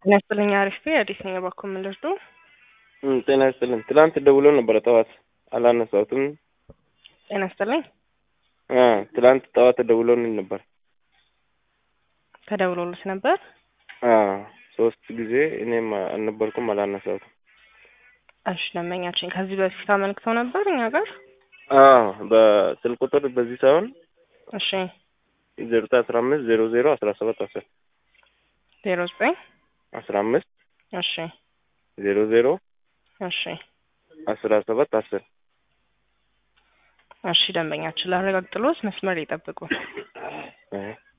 ጤና ይስጥልኝ። አሪፍ አዲስ ነኝ። እባክዎ ምን ልርዱ? እም፣ ጤና ይስጥልኝ። ትላንት ደውሎ ነበረ ጠዋት አላነሳሁትም። ጤና ይስጥልኝ። አ ትላንት ጠዋት ደውሎልኝ ነበር። ተደውሎልት ነበር? አ ሶስት ጊዜ እኔም አልነበርኩም አላነሳሁትም። እሺ ደንበኛችን ከዚህ በፊት አመልክተው ነበር እኛ ጋር? አ በስልክ ቁጥር በዚህ ሳይሆን እሺ ዜሮ አስራ አምስት ዜሮ ዜሮ አስራ ሰባት አስር ዜሮ ዘጠኝ አስራ አምስት እሺ ዜሮ ዜሮ እሺ አስራ ሰባት አስር እሺ ደንበኛችን ላረጋግጥሎት መስመር ይጠብቁ። እ